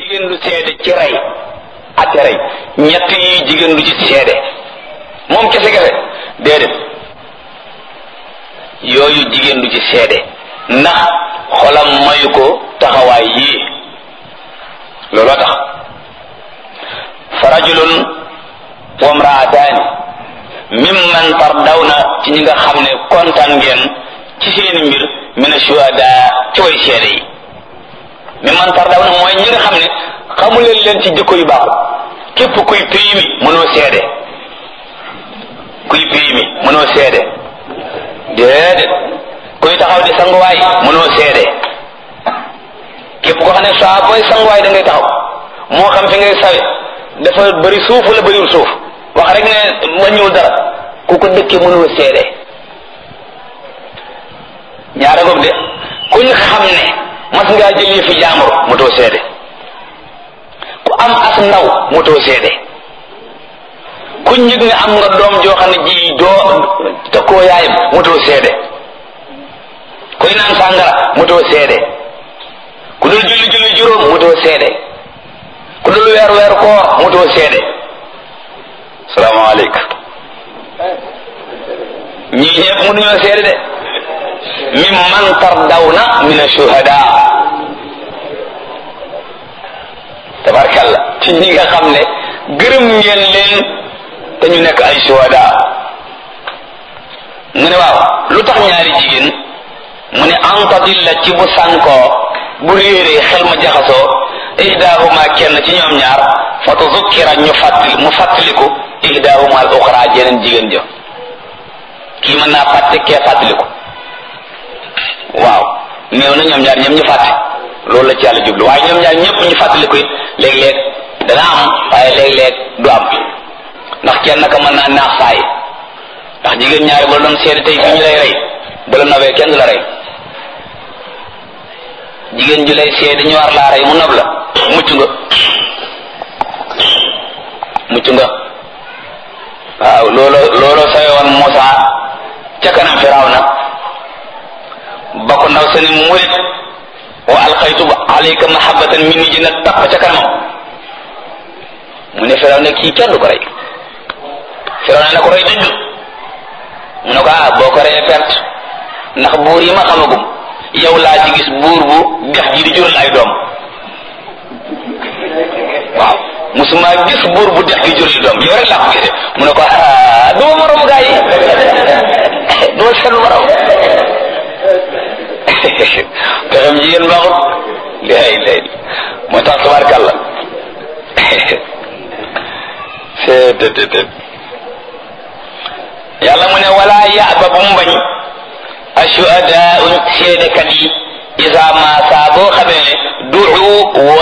jigéen du seede ci rey ak rey ñett yi jigéen du ci seede moom kese kese déedéet yooyu jigéen du ci seede ndax xolam mayu ko taxawaay yii looloo tax fa rajulun wa mraataani mimman tardawna ci ñi nga xam ne kontaan ngeen ci seeni mbir min ashuhada ci way seede yi mimman tardawna mooy ñi nga xam ne xamuleen leen ci jikko yu baaxul képp kuy pays mi mënoo seede kuy pays mi mënoo seede déedéet kuy taxaw di sanguwaay mënoo seede képp koo xam ne saa booy sanguwaay da ngay taxaw moo xam fi ngay sawe dafa bëri suuf wala bëriwul suuf wax rek ne wàññiwul dara ku ko dëkkee mënoo seede ñaara ngoog de kuñ xam ne mas ngaa jëlee fi jaamur motoo seede ku am as ndaw motoo seede kuñ yëg ne am nga doom joo xam ne ji doo tëkkoo yaayam motoo seede kuy naan sàngara motoo seede ku dul julli julli juróom motoo seede ku dul weer weer koor motoo seede salaamaaleykum ñii ñëpp mënuñoo seede de min man tardawna min ashuhada tabarkalla ci ñi nga xam ne gërëm ngeen leen te ñu nekk ay shuhada mu ne waaw lu tax ñaari jigéen mu ne antadilla ci bu sànkoo bu réeree xel ma jaxasoo ihdahuma kenn ci ñoom ñaar fa tuzukkira ñu fàttali mu fàttaliku ihdahuma al uxra jeneen jigéen ja kii mën naa fàtte kee fàttaliku waaw néew na ñoom ñaar ñëpp ñu fàtte loolu la ci yàlla jublu waaye ñoom ñaar ñëpp ñu fàttaliku it léeg-léeg dana am waaye léeg-léeg du am ndax kenn naka mën naa naax saay ndax jigéen ñaari ba doon seede tey fi ñu lay rey ba la nobee kenn du la rey jigéen ju lay seede ñu war laa rey mu nob la mucc nga mucc nga waaw loolo loolo sawe woon Muusa ca kanam Firawna ba ko ndaw sa ni murit wa alqaytu alayka mahabbatan minni ji na tapp ca kanamam mu ne Firaw ne kii kenn du ko rey Firaw ne na ko rey dëgg mu ne ko ah boo ko reyee perte ndax buur yi ma xamagum yow laa ci gis buur bu dex ji di jural ay doom waaw musuma gis buur bu dex gi jural doom yow rek laa ko gisee mu ne ko ah duma morom gaa yi duma seen morom pexem jigéen baaxut lay lay moo tax tabarkàlla seetetet yàlla mu ne wala yaaba bu mu bañ ashuhadaau seedekat yi isa ma saa boo xamee ne duu